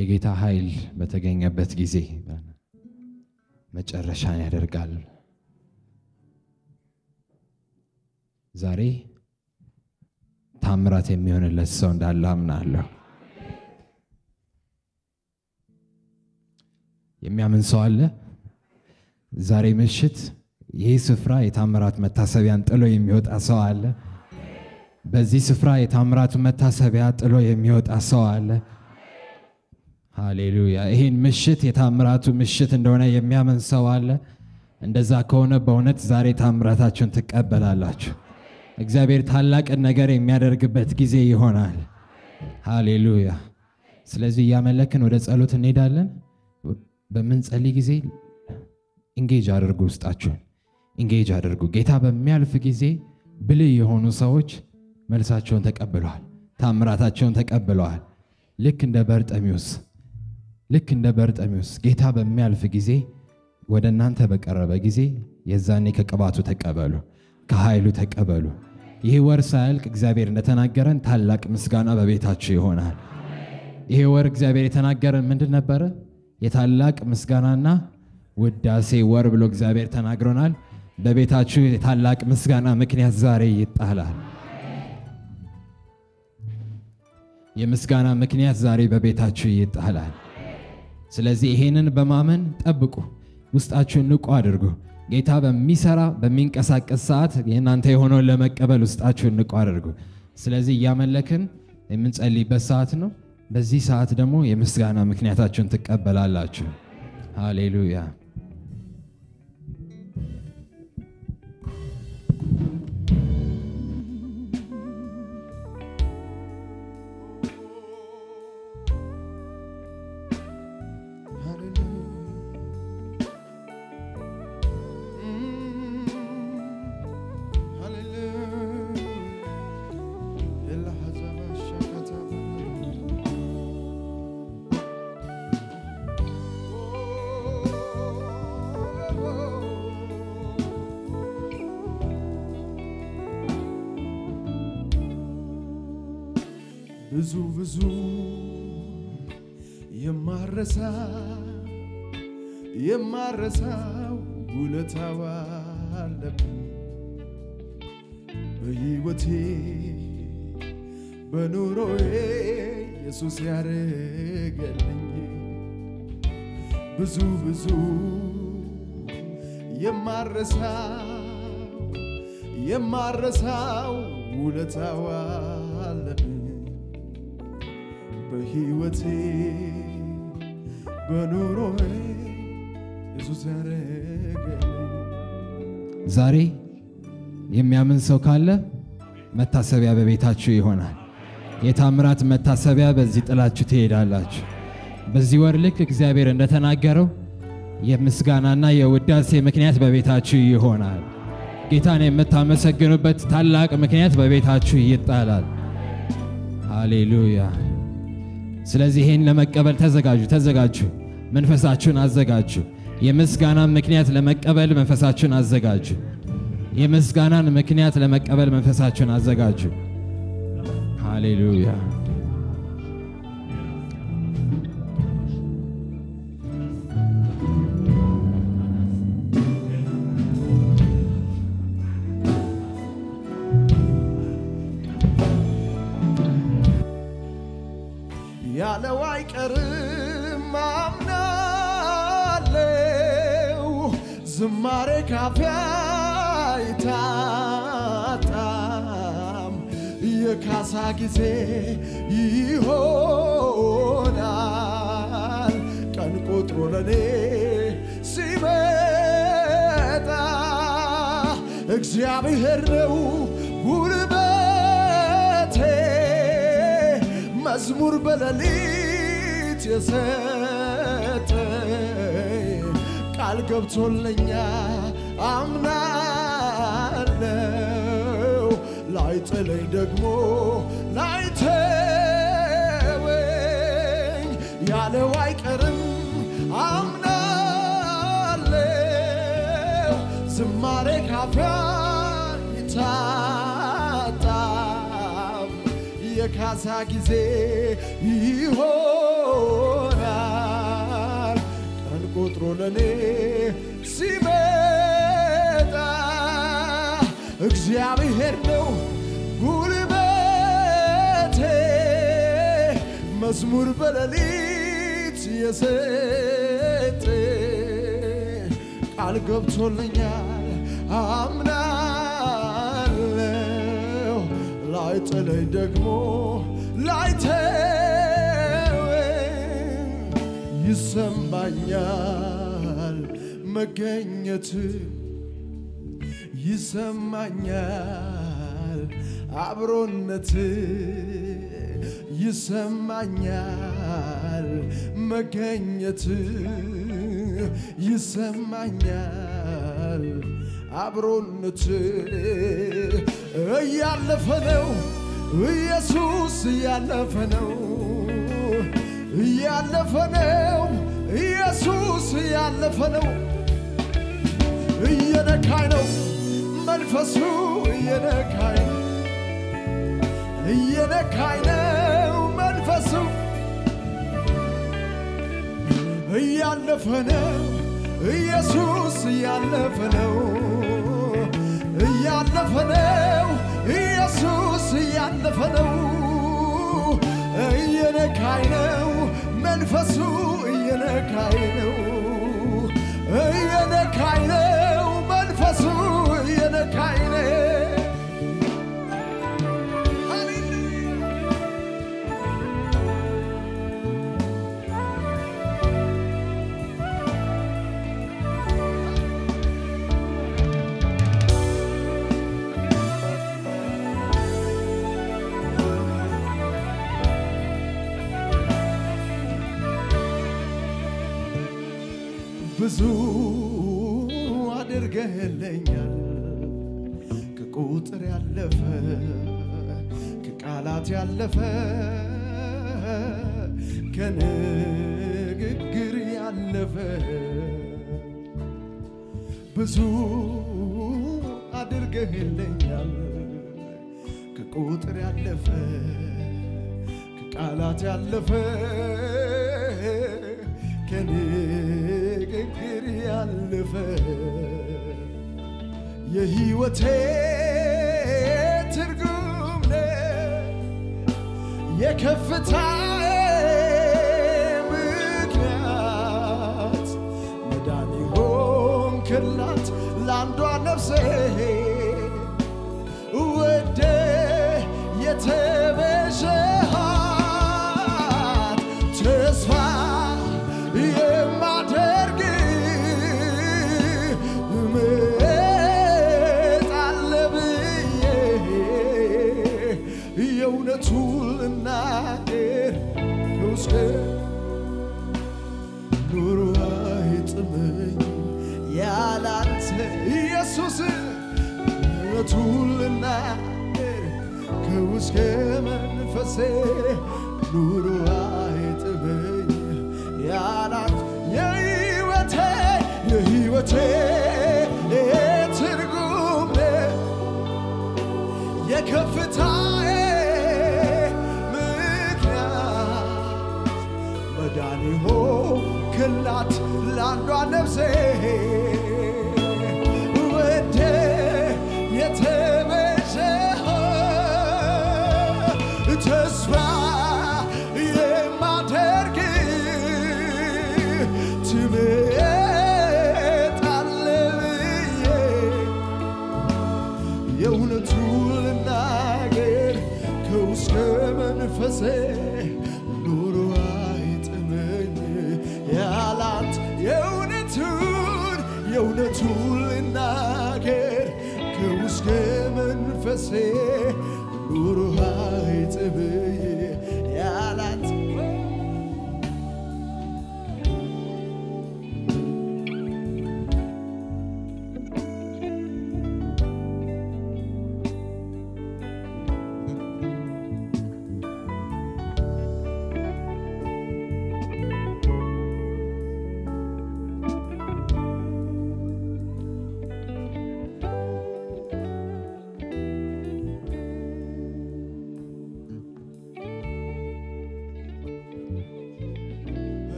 የጌታ ኃይል በተገኘበት ጊዜ መጨረሻን ያደርጋል። ዛሬ ታምራት የሚሆንለት ሰው እንዳለ አምናለሁ። የሚያምን ሰው አለ? ዛሬ ምሽት ይህ ስፍራ የታምራት መታሰቢያን ጥሎ የሚወጣ ሰው አለ? በዚህ ስፍራ የታምራቱ መታሰቢያ ጥሎ የሚወጣ ሰው አለ? ሃሌሉያ! ይህን ምሽት የታምራቱ ምሽት እንደሆነ የሚያምን ሰው አለ? እንደዛ ከሆነ በእውነት ዛሬ ታምራታችሁን ትቀበላላችሁ። እግዚአብሔር ታላቅን ነገር የሚያደርግበት ጊዜ ይሆናል። ሃሌሉያ! ስለዚህ እያመለክን ወደ ጸሎት እንሄዳለን። በምንጸልይ ጊዜ ኢንጌጅ አድርጉ፣ ውስጣችሁን ኢንጌጅ አድርጉ። ጌታ በሚያልፍ ጊዜ ብልህ የሆኑ ሰዎች መልሳቸውን ተቀብለዋል፣ ታምራታቸውን ተቀብለዋል። ልክ እንደ በርጠሚዎስ ልክ እንደ በርጠሚዎስ ጌታ በሚያልፍ ጊዜ ወደ እናንተ በቀረበ ጊዜ የዛኔ ከቅባቱ ተቀበሉ፣ ከኃይሉ ተቀበሉ። ይህ ወር ሳያልቅ እግዚአብሔር እንደተናገረን ታላቅ ምስጋና በቤታችሁ ይሆናል። ይሄ ወር እግዚአብሔር የተናገረን ምንድን ነበረ? የታላቅ ምስጋናና ውዳሴ ወር ብሎ እግዚአብሔር ተናግሮናል። በቤታችሁ የታላቅ ምስጋና ምክንያት ዛሬ ይጣላል። የምስጋና ምክንያት ዛሬ በቤታችሁ ይጣላል። ስለዚህ ይሄንን በማመን ጠብቁ፣ ውስጣችሁን ንቁ አድርጉ። ጌታ በሚሰራ በሚንቀሳቀስ ሰዓት የእናንተ የሆነውን ለመቀበል ውስጣችሁን ንቁ አድርጉ። ስለዚህ እያመለክን የምንጸልይበት ሰዓት ነው። በዚህ ሰዓት ደግሞ የምስጋና ምክንያታችሁን ትቀበላላችሁ። ሃሌሉያ። ብዙ ብዙ የማረሳ የማረሳው ውለታው አለብኝ በሕይወቴ በኑሮዬ ኢየሱስ ያደረገልኝ ብዙ ብዙ የማረሳው የማረሳው ውለታው አለብኝ በሕይወቴ በኑሮዬ ኢየሱስ ያደረገልኝ ዛሬ የሚያምን ሰው ካለ መታሰቢያ በቤታችሁ ይሆናል። የታምራት መታሰቢያ በዚህ ጥላችሁ ትሄዳላችሁ። በዚህ ወር ልክ እግዚአብሔር እንደተናገረው የምስጋናና የውዳሴ ምክንያት በቤታችሁ ይሆናል። ጌታን የምታመሰግኑበት ታላቅ ምክንያት በቤታችሁ ይጣላል። ሃሌሉያ። ስለዚህ ይህን ለመቀበል ተዘጋጁ፣ ተዘጋጁ። መንፈሳችሁን አዘጋጁ። የምስጋናን ምክንያት ለመቀበል መንፈሳችሁን አዘጋጁ። የምስጋናን ምክንያት ለመቀበል መንፈሳችሁን አዘጋጁ። ሃሌሉያ። ያለው አይቀርም አምናለው ዝማሬ ካፊያ አይታጣም የካሳ ጊዜ ይሆናል ቀን ቆጥሮ ለኔ ሲመጣ እግዚአብሔር ነው ጉልበቴ መዝሙር በሌሊት የሰጠ ቃል ገብቶለኛ አምናለው ላይጥለኝ ደግሞ ላይተወኝ ያለው አይቀርም አምናለው ዝማሬ ካፊያ ይታጣም የካሳ ጊዜ ይሆናል ለኔ ሲመጣ እግዚአብሔር ነው ጉልበቴ መዝሙር በሌሊት የሰጠ ቃል ገብቶልኛል አምናለሁ ላይጥለኝ ደግሞ ላይተወኝ ይሰማኛል መገኘት ይሰማኛል አብሮነት ይሰማኛል መገኘት ይሰማኛል አብሮነት እያለፈ ነው ኢየሱስ እያለፈ ነው እያለፈ ነው ኢየሱስ እያለፈ ነው እየነካኝ ነው መንፈሱ እየነካኝ ነው እየነካኝ ነው መንፈሱ እያለፈ ነው ኢየሱስ እያለፈ ነው እያለፈ ነው ኢየሱስ እያለፈ ነው እየነካኝ ነው መንፈሱ እየነካኝ ነው እየነካኝ ነው መንፈሱ እየነካኝ ነው ሃሌሉያ ብዙ አድርገህልኛል ከቁጥር ያለፈ ከቃላት ያለፈ ከንግግር ያለፈ ብዙ አድርገህልኛል ከቁጥር ያለፈ ከቃላት ያለፈ ከንግግር ያለፈ የህይወቴ ትርጉም ነህ የከፍታዬ ምክንያት መዳን ሆንክላት ለአንዷ ነፍሴ ወደ የተቤዠሃት ተስፋ የማደርግ እመጣለሁ ብዬ የእውነቱን ልናገር ከውስጤ ኑሮ አይጥመኝ ያላንተ ኢየሱስ እውነቱን ልናገር ከውስጤ መንፈሴ ኑሮ አይጥመኝ ያላንተ የህይወቴ የህይወቴ ትርጉም ነህ የከፍታዬ ምክንያት መዳን ሆንክላት ለአንዷ ነፍሴ ወደ የተቤዠህ ተስፋ የማደርግ ትመጣለህ ብዬ የእውነቱን ልናገር ከውስጥ መንፈሴ ኑሮ አይጥመኝ ያላት የእውነቱን የእውነቱን ልናገር ከውስጥ መንፈሴ ኑሮ አይጥመኝ ያላት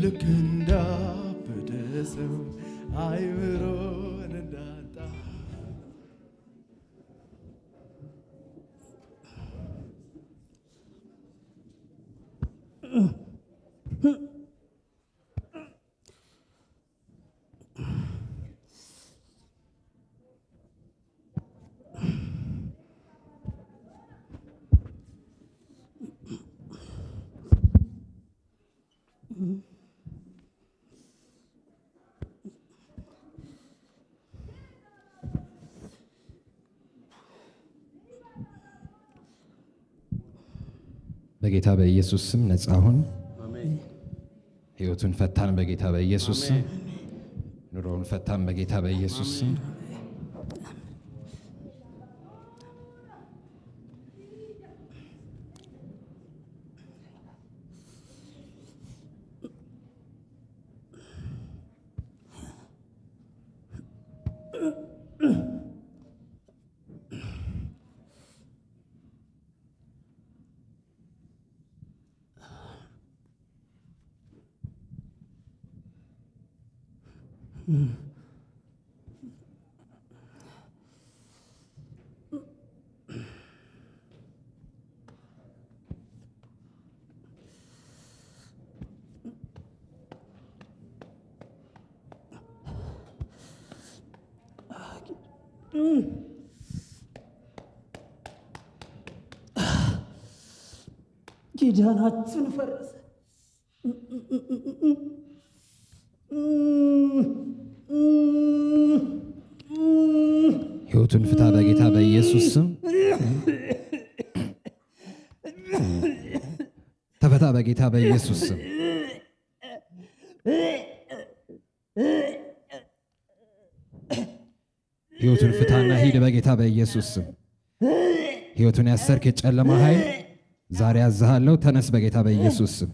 ልክ እንዳበደ ሰው አይምሮን እንዳጣ በጌታ በኢየሱስ ስም ነጻ ሁን። ህይወቱን ፈታን በጌታ በኢየሱስ ስም። ኑሮውን ፈታን በጌታ በኢየሱስ ስም። ኪዳናችን ፈረሰ። ህይወቱን ፍታ በጌታ በኢየሱስ ስም። ተፈታ በጌታ በኢየሱስ ስም። ህይወቱን ፍታና ሂድ በጌታ በኢየሱስ ስም። ህይወቱን ያሰርክ የጨለማ ኃይል ዛሬ ያዝሃለሁ። ተነስ በጌታ በኢየሱስ ስም።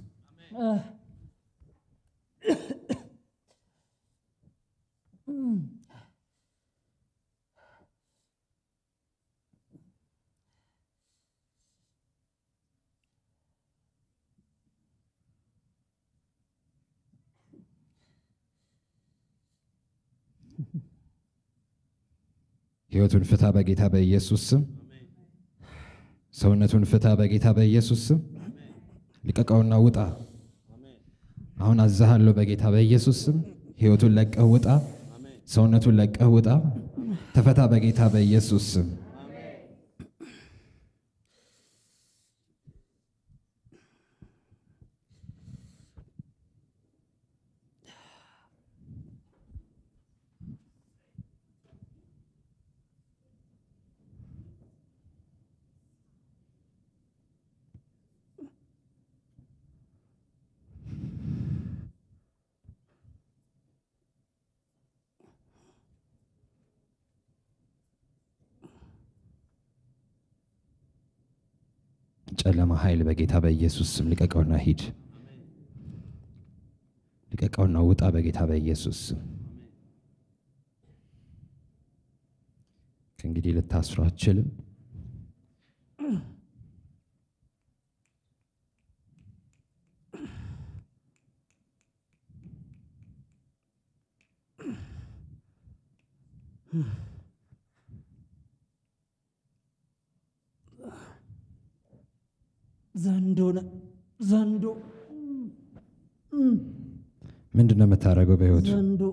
ህይወቱን ፍታ በጌታ በኢየሱስ ስም። ሰውነቱን ፍታ በጌታ በኢየሱስ ስም። ልቀቀውና ውጣ። አሁን አዛሃለሁ በጌታ በኢየሱስ ስም። ህይወቱን ለቀህ ውጣ። ሰውነቱን ለቀህ ውጣ። ተፈታ በጌታ በኢየሱስ ስም። ጨለማ ኃይል በጌታ በኢየሱስ ስም ልቀቀውና ሂድ። ልቀቀውና ውጣ በጌታ በኢየሱስ ስም። ከእንግዲህ ልታስሩ አትችልም። ዘንዶ ነ- ዘንዶ ምንድን ነው የምታደርገው በህይወቱ? ዘንዶ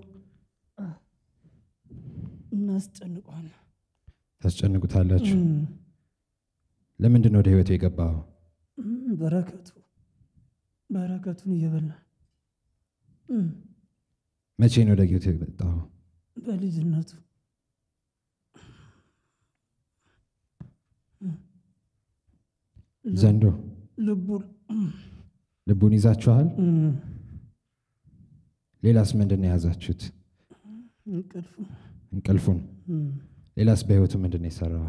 እናስጨንቋል። ታስጨንቁታላችሁ። ለምንድን ነው ወደ ህይወቱ የገባው? በረከቱ በረከቱን እየበላ መቼ ነው ወደ ህይወቱ የመጣው? በልጅነቱ ዘንዶ ልቡን ልቡን ይዛችኋል። ሌላስ ምንድን ነው የያዛችሁት? እንቅልፍ እንቅልፉን። ሌላስ በህይወቱ ምንድን ነው የሰራው?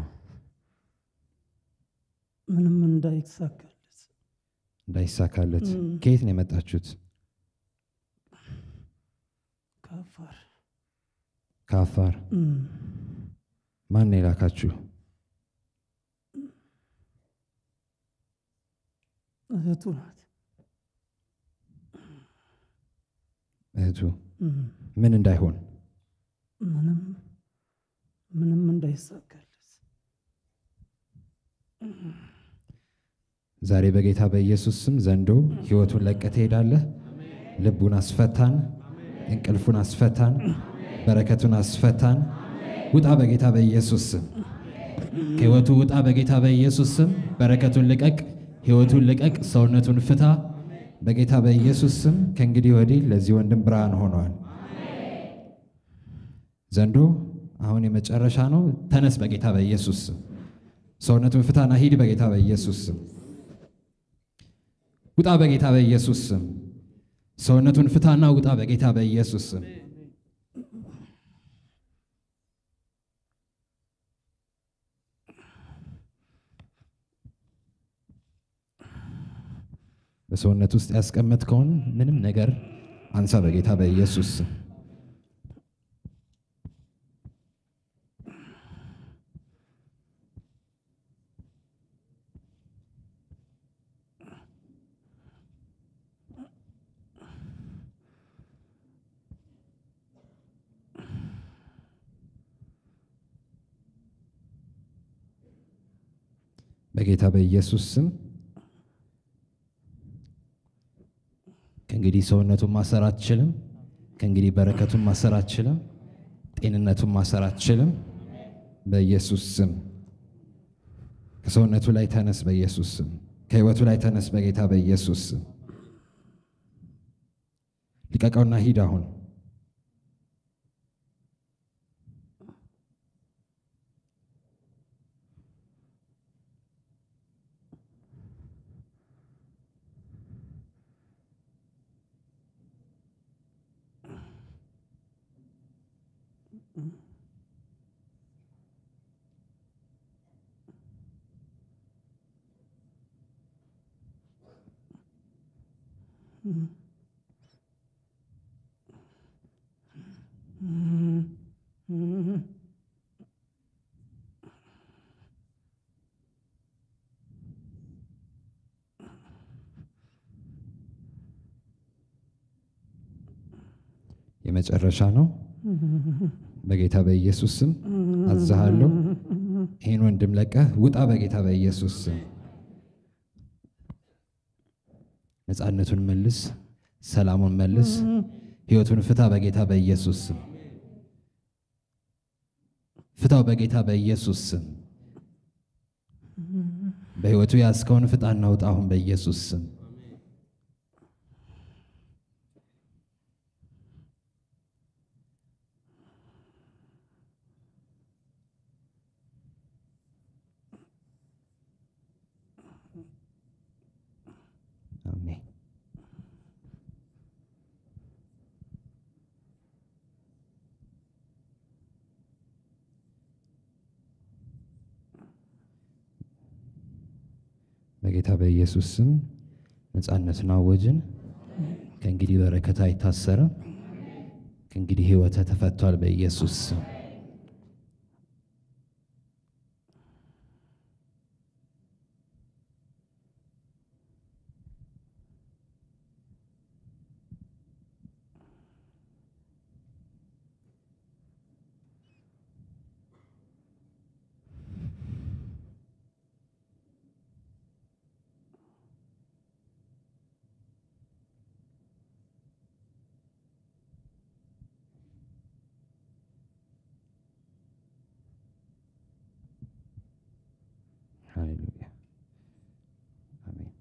ምንም እንዳይሳካለት እንዳይሳካለት። ከየት ነው የመጣችሁት? ከአፋር ከአፋር። ማን ነው የላካችሁ? እህቱ ናት። እህቱ ምን እንዳይሆን ምንም ምንም እንዳይሳካለት ዛሬ በጌታ በኢየሱስ ስም ዘንዶ ህይወቱን ለቀህ ትሄዳለህ። ልቡን አስፈታን፣ እንቅልፉን አስፈታን፣ በረከቱን አስፈታን። ውጣ በጌታ በኢየሱስ ስም ከህይወቱ ውጣ በጌታ በኢየሱስ ስም። በረከቱን ልቀቅ፣ ህይወቱን ልቀቅ፣ ሰውነቱን ፍታ በጌታ በኢየሱስ ስም። ከእንግዲህ ወዲህ ለዚህ ወንድም ብርሃን ሆኗል። ዘንዶ አሁን የመጨረሻ ነው። ተነስ በጌታ በኢየሱስ ስም። ሰውነቱን ፍታና ሂድ በጌታ በኢየሱስ ስም። ውጣ በጌታ በኢየሱስ ስም። ሰውነቱን ፍታና ውጣ በጌታ በኢየሱስ ስም። በሰውነት ውስጥ ያስቀመጥከውን ምንም ነገር አንሳ በጌታ በኢየሱስ ስም። በጌታ በኢየሱስ ስም ከእንግዲህ ሰውነቱን ማሰር አትችልም። ከእንግዲህ በረከቱን ማሰር አትችልም። ጤንነቱን ማሰር አትችልም። በኢየሱስ ስም ከሰውነቱ ላይ ተነስ። በኢየሱስ ስም ከህይወቱ ላይ ተነስ። በጌታ በኢየሱስ ስም ልቀቀውና ሂድ አሁን የመጨረሻ ነው። በጌታ በኢየሱስ ስም አዝሃለሁ። ይህን ወንድም ለቀህ ውጣ በጌታ በኢየሱስ ስም። ነፃነቱን መልስ፣ ሰላሙን መልስ፣ ህይወቱን ፍታ በጌታ በኢየሱስ ስም። ፍታው በጌታ በኢየሱስ ስም። በህይወቱ ያዝከውን ፍታና ውጣ አሁን በኢየሱስ ስም። አሜን። በጌታ በኢየሱስ ስም ነፃነትን አወጅን። ከእንግዲህ በረከት አይታሰርም። ከእንግዲህ ህይወተ ተፈቷል በኢየሱስ ስም። ሃሌሉያ አሜን።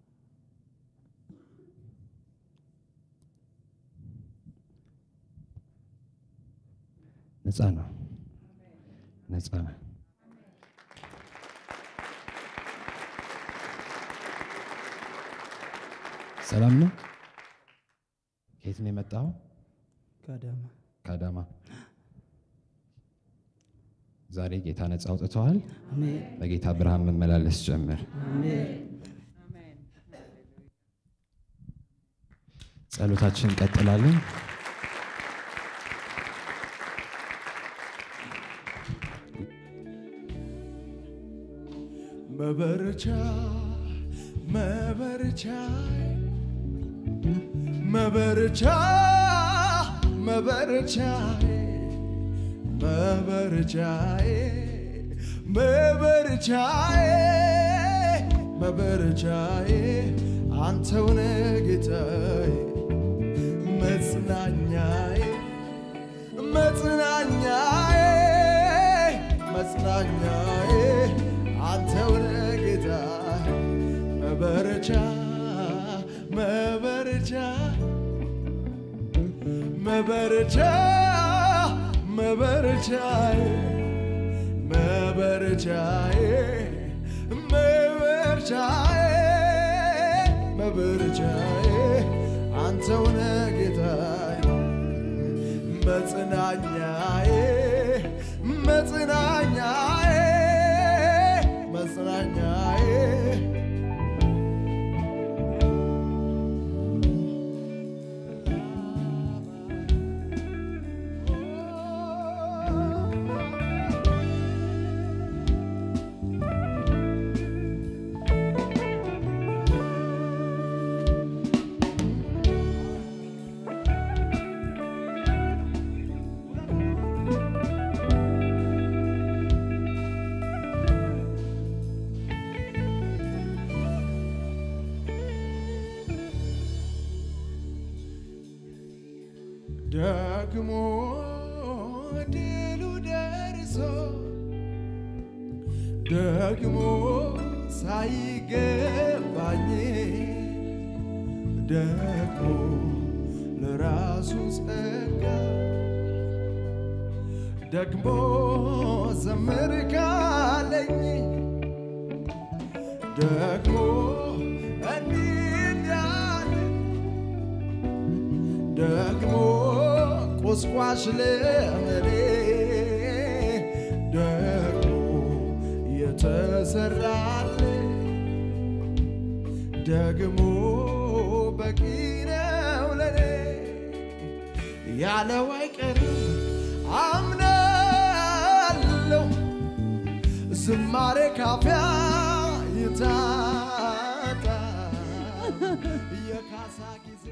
ነፃ ነው፣ ነፃ ነው። ሰላም ነው። ከየት ነው የመጣው? ቀደመ ከአዳማ። ዛሬ ጌታ ነፃ አውጥተዋል። አሜን በጌታ ብርሃን መመላለስ ጀምር። አሜን ጸሎታችን እንቀጥላለን። መበረቻ መበረቻ መበረቻ መበረቻዬ መበረቻዬ መበረቻዬ መበረቻዬ አንተውነ ጌታዬ መጽናኛዬ መጽናኛዬ መጽናኛዬ አንተውነ ጌታዬ መበረቻ መበረቻ መበረቻ መበረቻዬ መበረቻዬ መበረቻዬ መበረቻዬ አንተውነ ጌታዬ መጽናኛዬ መጽናኛዬ መጽናኛዬ ደግሞ ድሉ ደርሶ ደግሞ ሳይገባኝ ደግሞ ለራሱ ጸጋ ደግሞ ዘምር ካለኝ ደግሞ እንዲህ እንዳለ ደግሞ ቁስቋሽ ለምኔ ደግሞ የተሰራለ ደግሞ በቂ ነው ለኔ ያለው አይቀርም አምናለሁ ዝማሬ ካፊያ ይታጣ የካሳ ጊዜ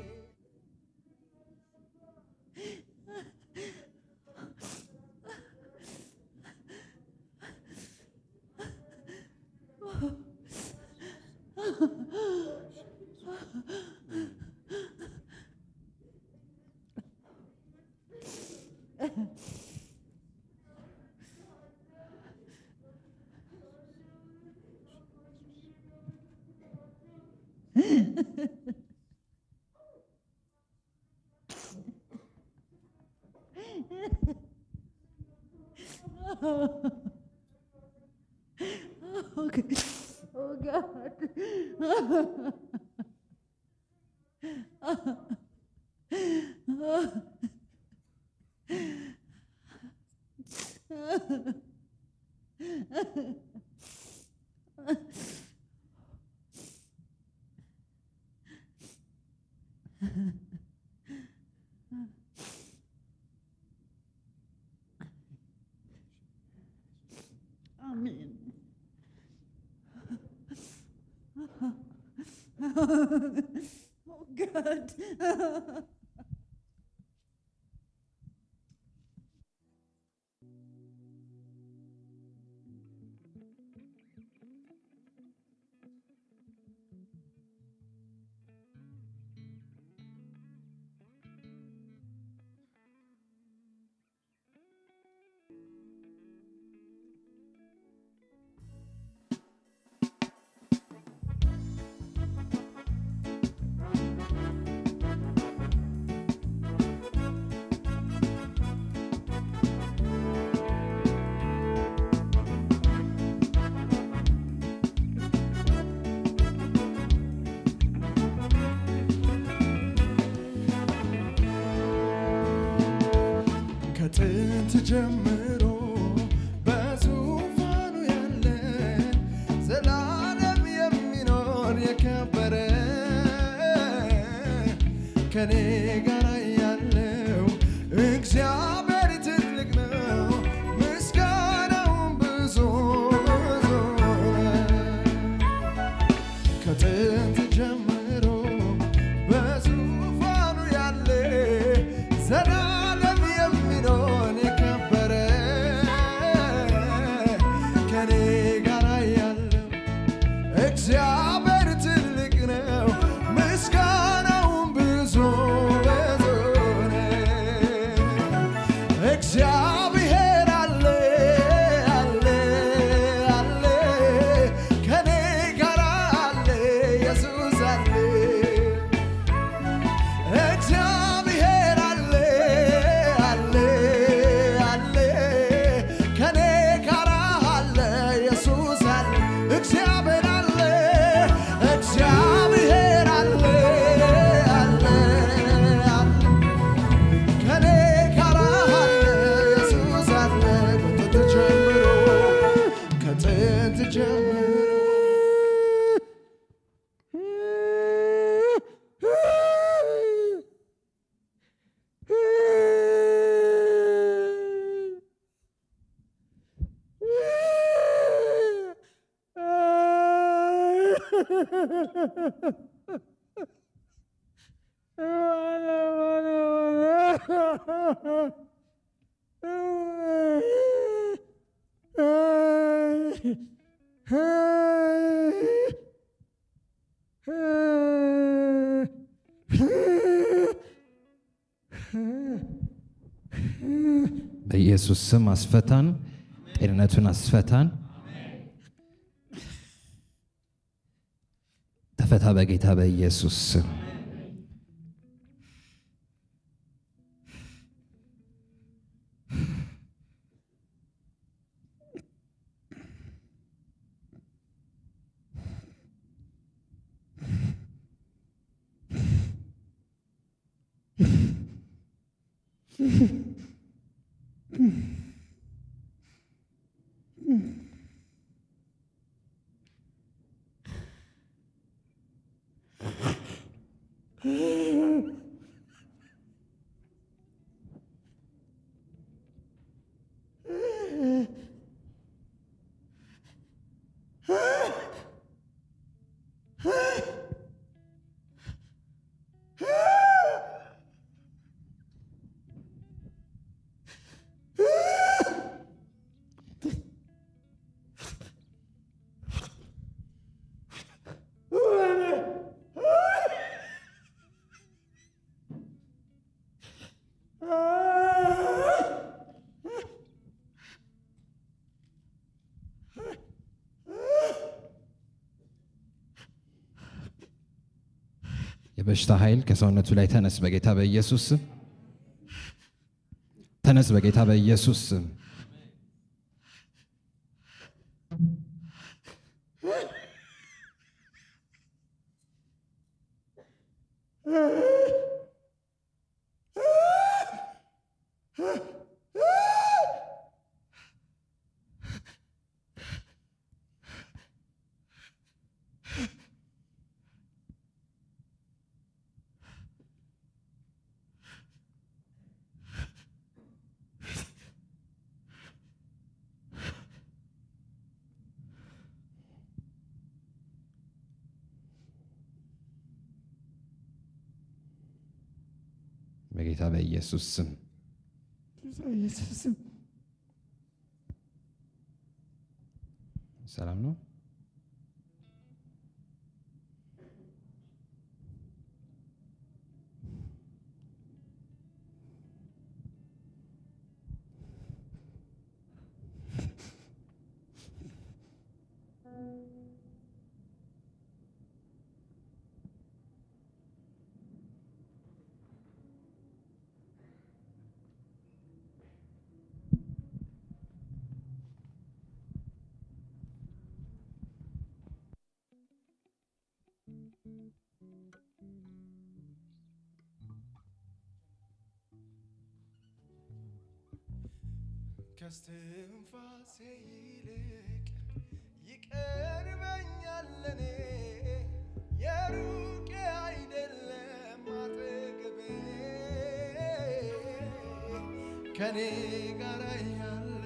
Okay. Oh God. Amen. Oh God. ከጥንት ጀምሮ በዙፋኑ ያለ ዘላለም የሚኖር የከበረ ከኔ ጋር ያለው እግዚአብሔር ትልቅ ነው፣ ምስጋናውን ብዙ ብዙ ከጥንት ጀምሮ በዙፋኑ ያለ ዘላለም እግዚአብሔር ትልቅ ነው፣ ምስጋናውን ብዙ ብዙ ነው። እግዚአብሔር አለ አለ አለ ከኔ ጋር አለ ኢየሱስ አለ እግዚአብሔር አለ አለ አለ ከኔ ጋር አለ ኢየሱስ አለ እግዚአብሔር አለ እግዚአብሔር አለ አለ አለ ከኔ ጋር አለ ኢየሱስ አለ ከጥንት ጀምሮ ከጥንት ጀምሮ በኢየሱስ ስም አስፈታን፣ ጤንነቱን አስፈታን። ተፈታ በጌታ በኢየሱስ ስም። የበሽታ ኃይል ከሰውነቱ ላይ ተነስ በጌታ በኢየሱስ ስም። ተነስ በጌታ በኢየሱስ ስም። በጌታ በኢየሱስ ስም ሰላም ነው። ከስትንፋሴ ይልቅ ይቀርበኛል ለኔ የሩቅ አይደለም አጠገቤ ከኔ ጋር ያለ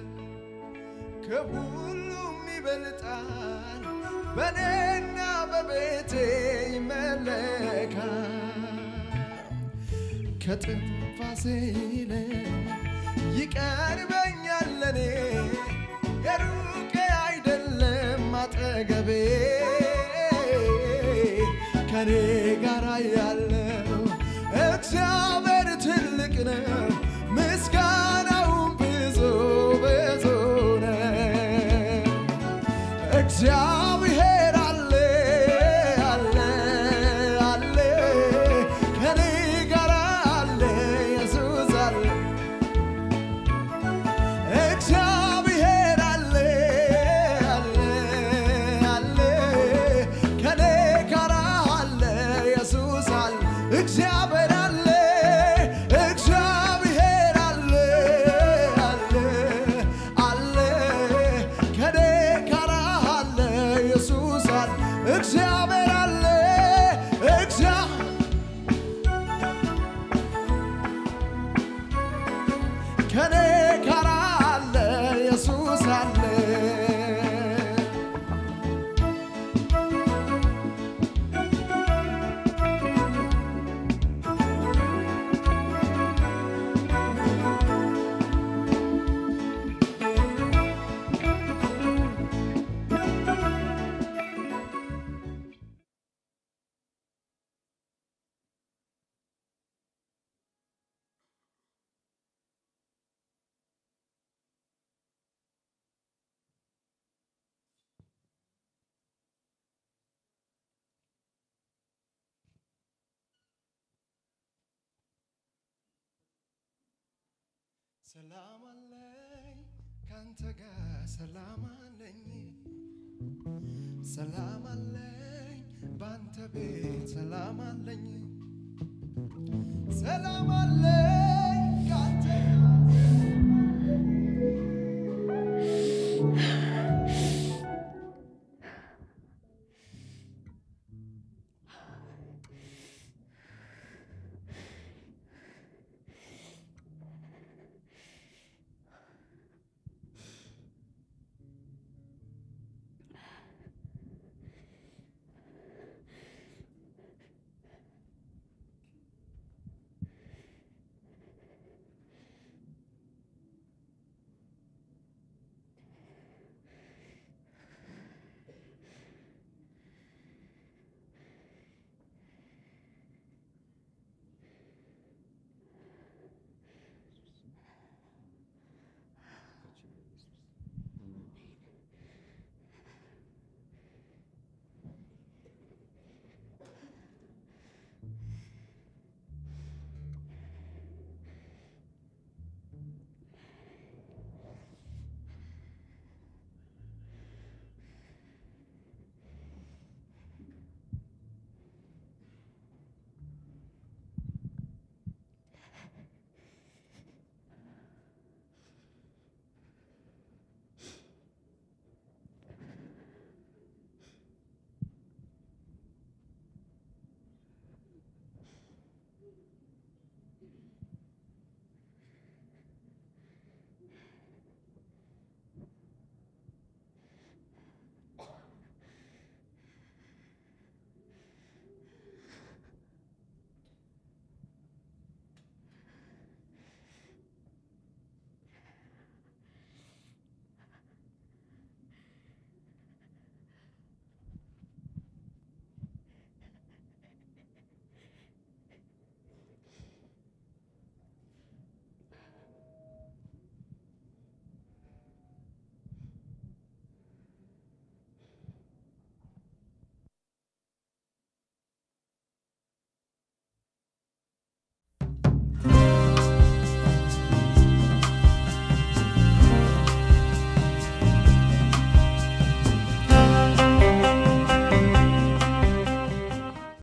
ከሁሉም ይበልጣል በኔና በቤቴ ይመለካል ከትንፋሴ ይልቅ ይቀርበኛል ለኔ የሩቅ አይደለም አጠገቤ ከኔ ጋር ያለው እግዚአብሔር ትልቅ ነው፣ ምስጋናውን ብዙ ብዙ ነው። እግዚአብሔር አለ አለ አለ ከኔ ጋር አለ ኢየሱስ አለ እግዚአብሔር አለ አለ አለ ከኔ ጋር አለ ኢየሱስ አለ እግዚአብሔር አለ እግዚአብሔር አለ አለ አለ ከኔ ጋር አለ ኢየሱስ አለ እግዚአብሔር አለ እግዚአብሔር ከኔ ጋር አለ ኢየሱስ አለ ሰላም አለኝ ካንተ ጋር ሰላም አለኝ ሰላም አለኝ ባንተ ቤት ሰላም አለኝ ሰላም አለኝ